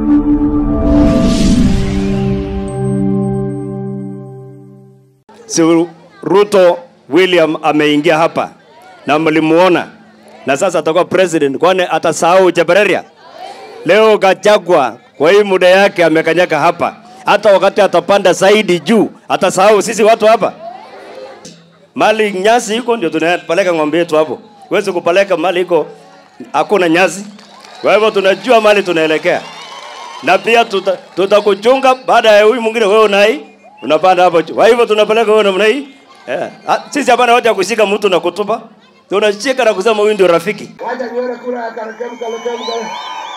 si Ruto William ameingia hapa na mlimuona, na sasa atakuwa president, kwani atasahau Jabareria? Leo Gachagua kwa hii muda yake amekanyaka hapa, hata wakati atapanda zaidi juu atasahau sisi watu hapa. Mali nyasi iko ndio tunapeleka ng'ombe yetu hapo, huwezi kupeleka mali iko hakuna nyasi. Kwa hivyo tunajua mali tunaelekea, na pia tuta- tutakuchunga baada ya huyu mwingine, wewe unai unapanda hapo juu. Kwa hivyo tunapeleka wewe namna hii yeah. Sisi hapana hoja ya kushika mtu na kutupa, tunashika na kusema huyu ndio rafiki. Wacha nione kura ya Karakem Karakem Karakem.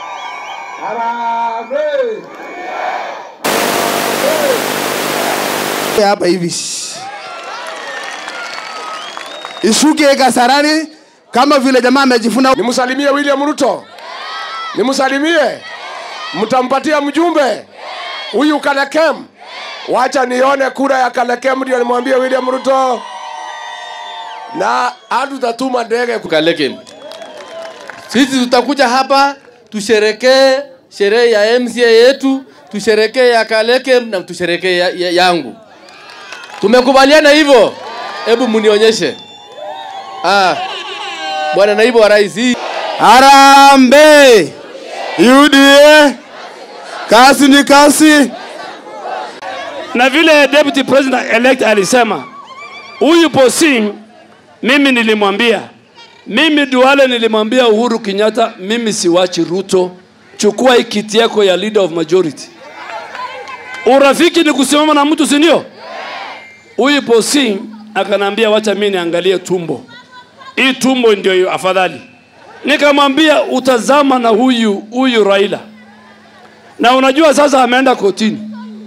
Harambee! hapa hivi ishuke Kasarani kama vile jamaa amejifuna. Nimsalimie William Ruto, nimsalimie, mtampatia mjumbe huyu Kalekem. Wacha nione kura ya Kalekem ndio nimwambie William Ruto, na hatutatuma ndege ku- Kaleke. Sisi tutakuja hapa tusherekee sherehe ya MCA yetu, tusherekee ya Kaleke na tusherekee ya, ya, yangu. Tumekubaliana hivyo? Hebu munionyeshe. Ah, bwana naibu wa rais, hii Harambee UDA, kasi ni kasi. na vile deputy president elect alisema huyu Posing, mimi nilimwambia, mimi Duale nilimwambia Uhuru Kenyatta, mimi siwachi Ruto, chukua hii kiti yako ya leader of majority. Urafiki ni kusimama na mtu, si ndio? Huyu Posing akanambia, wacha mimi niangalie tumbo, hii tumbo ndio afadhali. Nikamwambia utazama na huyu huyu Raila, na unajua sasa ameenda kotini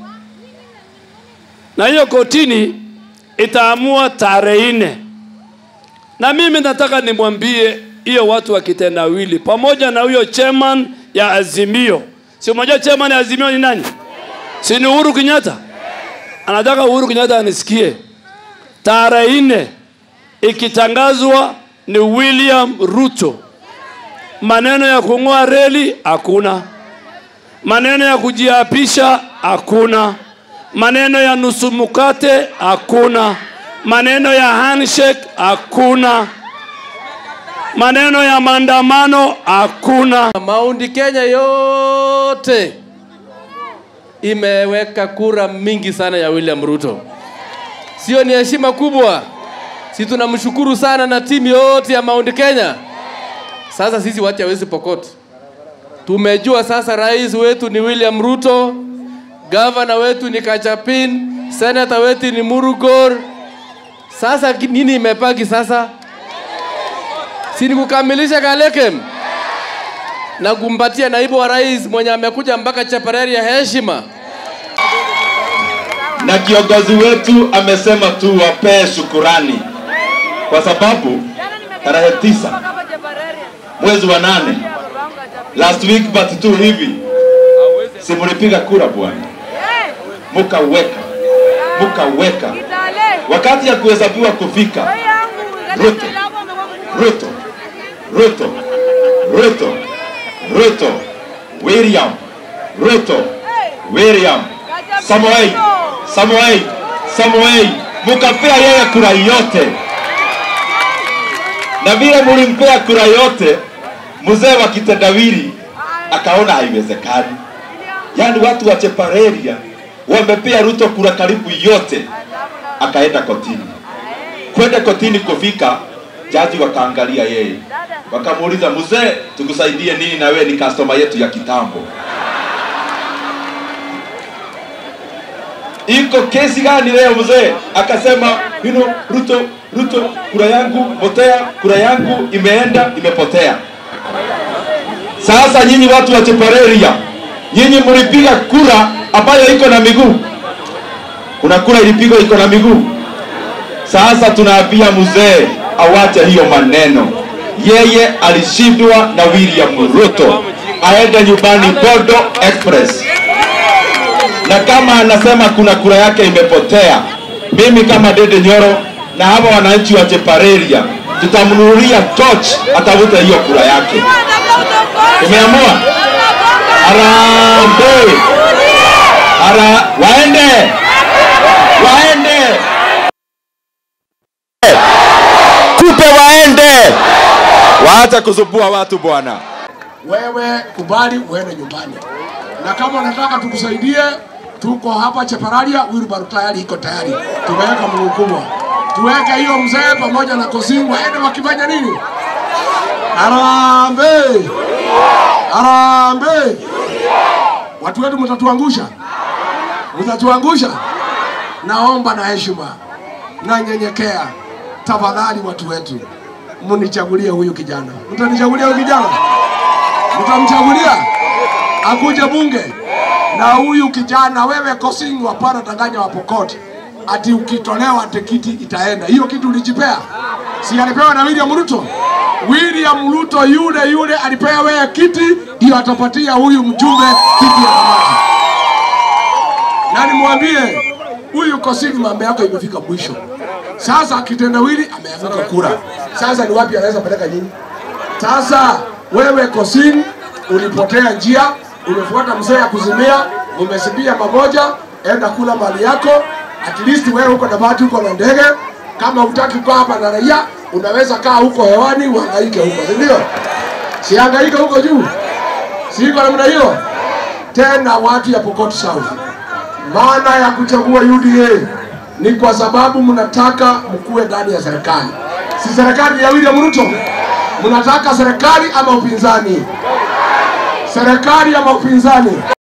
na hiyo kotini itaamua tarehe nne, na mimi nataka nimwambie hiyo watu wa kitendawili pamoja na huyo chairman ya Azimio. Si unajua chairman ya Azimio ni nani? Si ni Uhuru Kenyatta? Anataka Uhuru Kenyatta anisikie, tarehe nne ikitangazwa ni William Ruto. Maneno ya kung'oa reli hakuna, maneno ya kujiapisha hakuna maneno ya nusu mkate hakuna, maneno ya handshake hakuna, maneno ya maandamano hakuna. Maundi Kenya yote imeweka kura mingi sana ya William Ruto. Sio ni heshima kubwa? Si tunamshukuru sana na timu yote ya Mount Kenya. Sasa sisi watu hawezi Pokot, tumejua sasa rais wetu ni William Ruto, gavana wetu ni Kachapin, senata wetu ni Murugor. Sasa ki- nini imebaki sasa? Si ni kukamilisha Kalekem na kumpatia naibu wa rais mwenye amekuja mpaka Chaparari ya heshima. na kiongozi wetu amesema tu wapee shukurani kwa sababu tarehe tisa mwezi wa nane last week but tu hivi si mlipiga kura bwana, mukaweka mukaweka, wakati ya kuhesabiwa kufika, Ruto Ruto Ruto Ruto Ruto William Ruto William Samoei Samoei Samoei, mukapea yeye kura yote, na vile mulimpea kura yote, mzee wa kitendawili akaona haiwezekani. Yaani watu wa Chepareria wamepea Ruto kura karibu yote, akaenda kotini. Kwenda kotini kufika, jaji wakaangalia yeye, wakamuuliza mzee, tukusaidie nini? Na wewe ni customer yetu ya kitambo. iko kesi gani leo mzee? Akasema you know, Ruto, Ruto, kura yangu potea, kura yangu imeenda imepotea. Sasa nyinyi watu wa Chepareria, nyinyi mlipiga kura ambayo iko na miguu. Kuna kura ilipigwa iko na miguu. Sasa tunaambia mzee awache hiyo maneno. Yeye alishindwa na William Ruto, aende nyumbani Bodo Express na kama anasema kuna kura yake imepotea, mimi kama Dede Nyoro na hawa wananchi wa Chepareria tutamnunulia torch atafute hiyo kura yake. Tumeamua Harambee! Hara, waende waende, tupe waende, waacha kusumbua watu bwana. wewe kubali uende nyumbani, na kama unataka tukusaidie, tuko hapa Chepararia, wheelbarrow tayari iko tayari, tumeweka mguu kubwa, tuweke hiyo mzee pamoja na Kosingu waende wakifanya nini? Harambee, harambee! Watu wetu mtatuangusha, mtatuangusha. Naomba na heshima na nyenyekea, tafadhali watu wetu, mnichagulie huyu kijana. Mtanichagulia huyu kijana? mtamchagulia akuje bunge na huyu kijana wewe Kosingu, hapana danganya wa Pokot ati ukitolewa tikiti itaenda. Hiyo kitu ulijipea, si alipewa na William Ruto? William Ruto yule yule alipewa wewe kiti, ndio atapatia huyu mjumbe kiti ya kamati. Na nimwambie huyu Kosingu, mambo yako imefika mwisho. Sasa kitendawili ameanguka kura, sasa ni wapi anaweza peleka nyinyi? Sasa wewe Kosin ulipotea njia, umefuata mzee ya kuzimia, umesibia pamoja, enda kula mali yako. At least wewe uko na bahati, uko na ndege. Kama hutaki kukaa hapa na raia, unaweza kaa huko hewani uhangaike huko, si ndio? Sihangaike huko juu, si iko namna hiyo? Tena watu ya Pokot South, maana ya kuchagua UDA ni kwa sababu mnataka mkuwe ndani ya serikali, si serikali ya William Ruto. Mnataka serikali ama upinzani? Serikali ama upinzani?